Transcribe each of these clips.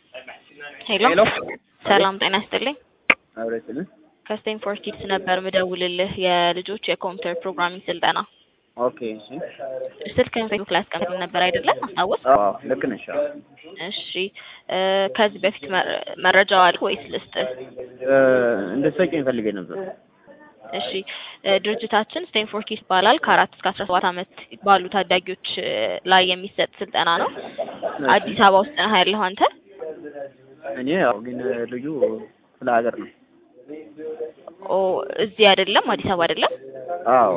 ሄሎ ሄሎ ሰላም ጤና ይስጥልኝ። አብረስልን ከስቴንፎርድ ኪድስ ነበር ምደውልልህ የልጆች የኮምፒውተር ፕሮግራሚንግ ስልጠና ኦኬ እሺ ስልክህን ፌስቡክ ላይ አስቀምጥልህ ነበር አይደለም? አስታወስ? አዎ ልክ ነሽ አዎ እሺ እ ከዚህ በፊት መ- መረጃው አለ ወይስ ልስጥህ? እ እንድትሰጪኝ ፈልጌ ነበር እሺ እ ድርጅታችን ስቴንፎርድ ኪድስ ይባላል። ከአራት እስከ አስራ ሰባት ዓመት ባሉ ታዳጊዎች እ ላይ የሚሰጥ ስልጠና ነው። አዲስ አበባ ውስጥ ነህ ያለኸው አንተ? እኔ ያው ግን ልዩ ስለ ሀገር ነው ኦ እዚህ አይደለም፣ አዲስ አበባ አይደለም። አዎ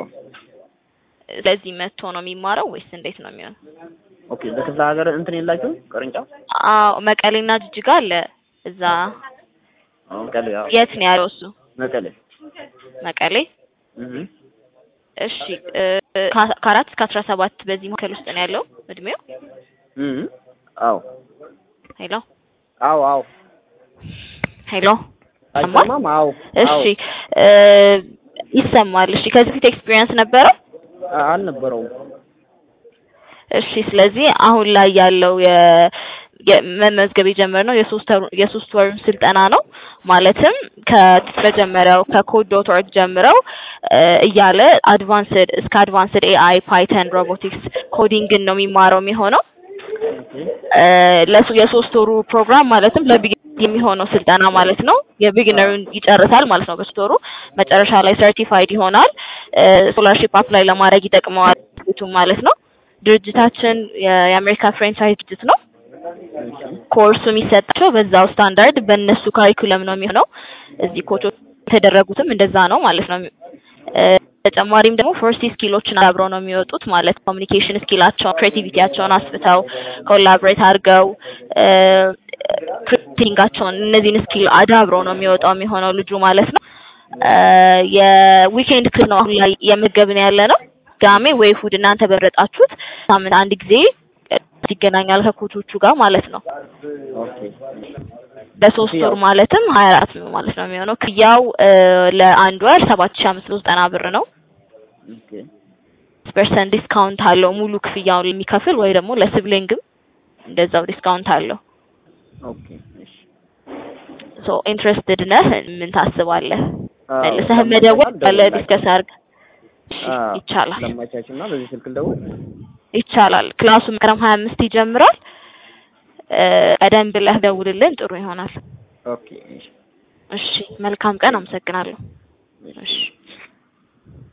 ስለዚህ መጥቶ ነው የሚማረው ወይስ እንዴት ነው የሚሆነው? ኦኬ በክፍለ ሀገር እንትን የላችሁም ቅርንጫፍ አዎ መቀሌና ጅጅጋ አለ። እዛ መቀሌ አዎ የት ነው ያለው እሱ? መቀሌ መቀሌ። እህ እሺ እ ከ- ከአራት እስከ አስራ ሰባት በዚህ መካከል ውስጥ ነው ያለው እድሜው። እህ አዎ ሄሎ አዎ አዎ ሄሎ ይሰማል? አይሰማም አዎ እሺ እ ይሰማል። እሺ ከዚህ በፊት ኤክስፒሪየንስ ነበረ? አ- አልነበረውም እሺ ስለዚህ አሁን ላይ ያለው የ የመመዝገብ የጀመርነው የሶስት ወር የሶስት ወሩን ስልጠና ነው። ማለትም ከመጀመሪያው ከኮድ ዶት ኦርግ ጀምረው እ እያለ አድቫንስድ እስከ አድቫንስድ ኤአይ፣ ፓይተን፣ ሮቦቲክስ፣ ኮዲንግን ነው የሚማረው የሚሆነው እ ለሱ የሶስት ወሩ ፕሮግራም ማለትም ለቢግ የሚሆነው ስልጠና ማለት ነው። የቢግነሩን ይጨርሳል ማለት ነው በሶስት ወሩ መጨረሻ ላይ ሰርቲፋይድ ይሆናል። ስኮላርሺፕ አፕላይ ለማድረግ ይጠቅመዋል ቱም ማለት ነው። ድርጅታችን የ- የአሜሪካ ፍሬንቻይዝ ድርጅት ነው። ኮርሱ የሚሰጣቸው በዛው ስታንዳርድ በእነሱ ካሪኩለም ነው የሚሆነው። እዚህ ኮቾች የተደረጉትም እንደዛ ነው ማለት ነው። እ ተጨማሪም ደግሞ ፎርቲ ስኪሎችን አብረው ነው የሚወጡት ማለት ኮሚኒኬሽን ስኪላቸውን፣ ክሬቲቪቲያቸውን አስፍተው ኮላብሬት አድርገው እ ክሪቲንጋቸውን እነዚህን ስኪል አዳብረው ነው የሚወጣው የሚሆነው ልጁ ማለት ነው። እ የዊኬንድ ክፍል ነው አሁን ላይ የምገብን ያለ ነው። ቅዳሜ ወይ እሑድ እናንተ በመረጣችሁት ሳምንት አንድ ጊዜ ይገናኛል ከኮቾቹ ጋር ማለት ነው። ኦኬ በሶስት ወር ማለትም ሀያ አራት ነው ማለት ነው የሚሆነው። ክያው እ ለአንድ ወር ሰባት ሺህ አምስት መቶ ዘጠና ብር ነው። ኦኬ ፐርሰንት ዲስካውንት አለው ሙሉ ክፍያውን የሚከፍል ወይ ደግሞ ለሲብሊንግም እንደዛው ዲስካውንት አለው። ኦኬ እሺ ሶ ኢንትረስትድ ነህ? ምን ታስባለህ? አዎ፣ መልሰህ መደወል ለማንኛውም አለ ዲስከስ አድርግ። እሺ አዎ፣ ይቻላል ለማቻችና በዚህ ስልክ ልደውል ይቻላል። ክላሱ መስከረም ሀያ አምስት ይጀምራል። እ ቀደም ብለህ ደውልልን ጥሩ ይሆናል። ኦኬ እሺ እሺ መልካም ቀን። አመሰግናለሁ። እሺ